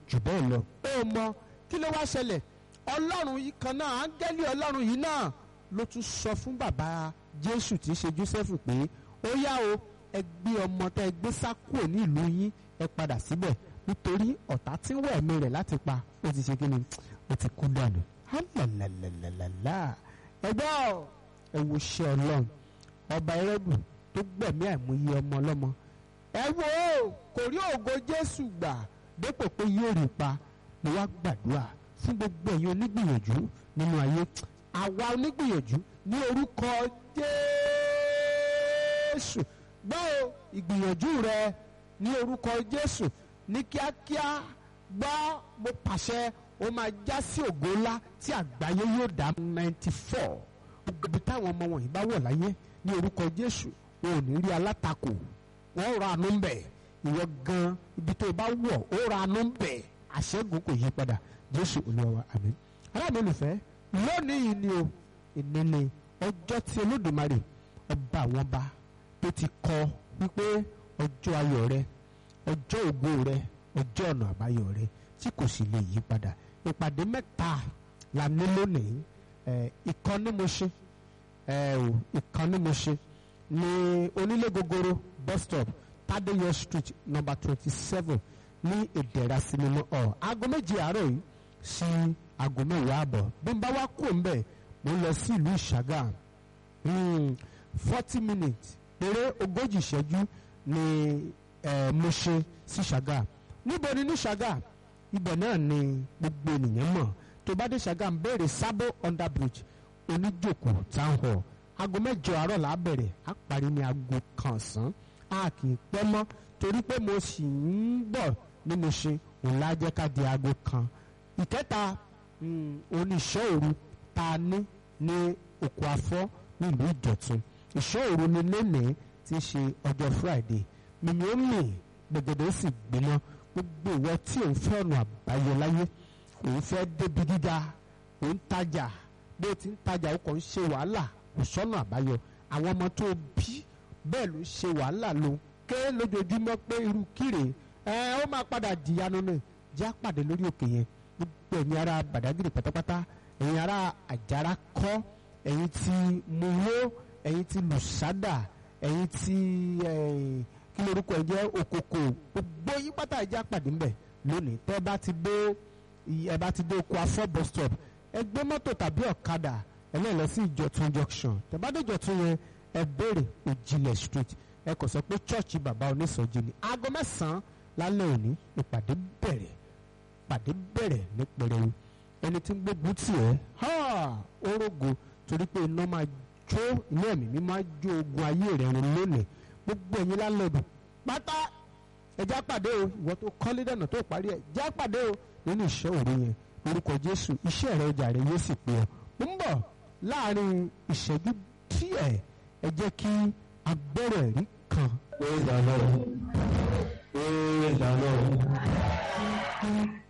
jù bẹ́ẹ̀ lọ. ó mọ kí ló wá ṣẹlẹ̀ ọlọ́run yìí kan náà áńgẹ́lì ọlọ́run yìí náà ló tún sọ fún bàbá jésù tí í ṣe joseph pé ó yá o ẹ gbé ọmọ tẹ ẹ gbé sá kúrò ní ìlú yín ẹ padà síbẹ̀ nítorí ọ̀tá tí ń wẹ̀ ẹ̀mí rẹ̀ láti pa ó ti ṣe kí ni ó ti kú dànù. hálàlàlàlàlà ẹgbẹ́ ẹ wo ṣe ọlọ́run ọba ẹrẹ́bù tó gbẹ̀mí àìmọye ọmọ ọlọ́mọ ẹ wo kò rí ògo jésù gbà dépò pé yóò rí pa mo wá gbàdúrà fún gbogbo ẹ̀yin onígbìyànjú nínú ayé àwa onígbìyànjú ní orúkọ jésù gbọ́ o ìgbìyànjú rẹ ní orúkọ jésù ní kíákíá gbọ́ mo pàṣẹ ó máa já sí ògo ńlá tí àgbáyé yóò dá ninety four gbogbo táwọn ọmọ wọ̀nyí bá wọ̀ láyé ní orúkọ jésù wọn ò ní rí alátakò wọn ò ra àánú ń bẹ̀ ìwọ gan ibi tó o bá wọ̀ ó ra àánú ń bẹ̀ àṣẹ́gun kò yí padà jésù olúwa wa àmín aláàbò olùfẹ́ lónìí yìí ni o ìní ni ọjọ́ tí olódùmarè ọba àwọn ọba tó ti kọ wípé ọjọ́ ayọ̀ rẹ ọjọ́ ògo rẹ ọjọ́ ọ̀nà àbáyọ rẹ tí kò sì lè yí padà ìpàdé mẹ́ta la ní lónìí ìkan ní mo ṣe ìkan ní mo ṣe ní onílé gogoro bus stop Tadeyọ street number twenty seven ní ìdẹ̀ra sinimá ọ̀ aago méje àárọ̀ yìí sí aago mẹ́wàá àbọ̀ bí n bá wá kú ń bẹ̀ mo ń lọ sí ìlú ìṣàgà forty minutes eré ogójì ìṣẹ́jú ni mo ṣe sí ṣàgà níbo ni ní ṣàgà ibẹ̀ náà ni gbogbo ènìyàn mọ̀ tó bá dé ṣàgà ń béèrè sábò under bridge oníjòkó town hall aago mẹ́jọ àárọ̀ là á bẹ̀rẹ̀ á parí ní aago kan ọ̀sán a kì í pẹ́ mọ́ torí pé mo sì ń bọ̀ ní mo ṣe òun lájẹ́ ká di aago kan ìkẹta oníṣẹ́ òru ta ní ní oko afọ́ nílùú ìjọ̀tún ìṣọ́ òru ni lónìí ti ṣe ọjọ́ friday mímíọ́mì gbẹ̀gẹ̀dẹ̀ sì gbiná gbogbo ìwọ tí òun fẹ́ ọ̀nà àbáyọ láyé òun fẹ́ débi gíga òun tajà bó ti ń tajà ó kàn ń ṣe wàhálà kò sọ́nà àbáyọ àwọn ọmọ tó bí bẹ́ẹ̀ ló ṣe wàhálà ló ké lójoojúmọ́ pé irú kíre ẹ ó máa padà dìyanu náà já pàdé lórí òkè yẹn gbogbo ẹ̀yin ará Badagry pátápátá ẹ̀yin ará àjàrà kọ́ ẹ̀yin tí muwo ẹ̀yin tí lùsádà ẹ̀yin tí kí lorúkọ ẹ̀ jẹ́ òkòkò gbogbo yín pátá ẹ̀já pàdé ńbẹ̀ lónìí tẹ́ bá ti dé ẹ bá ti dé oko afọ́ bus stop ẹ gbé mọ́tò tàbí ọ̀kadà ẹ lè lọ sí ìjọ̀tún junction tẹ́ bá dé ìjọ̀tún yẹn ẹ béèrè òjìlẹ̀ street ẹ kò sọ pé chọ́ọ̀chì bàbá onísọjí ni aago mẹ́sàn-án lálẹ́ òní ìpàdé bẹ̀rẹ̀ ìpàdé bẹ̀rẹ̀ ní pẹrẹwu ẹni tí ń gbógun tì ẹ́ orógo torí pé iná máa jó ilé ẹ̀mí mi máa jó ogun ayé rẹ̀ run lónìí gbogbo ẹ̀yin lálẹ́bù pátá ẹjá pàdé o ìwọ tó kọ́lé dànù tó parí ẹ̀ já pàdé o nínú ìṣẹ́ òru yẹn orúkọ Jésù iṣẹ́ rẹ ọjà rẹ yóò sì pé ọ ń bọ̀ láàrin ìṣẹ́jú díẹ̀ ẹ jẹ́ kí agbọ́rọ̀ ẹ̀rí kan. Praise the Lord. Praise the Lord.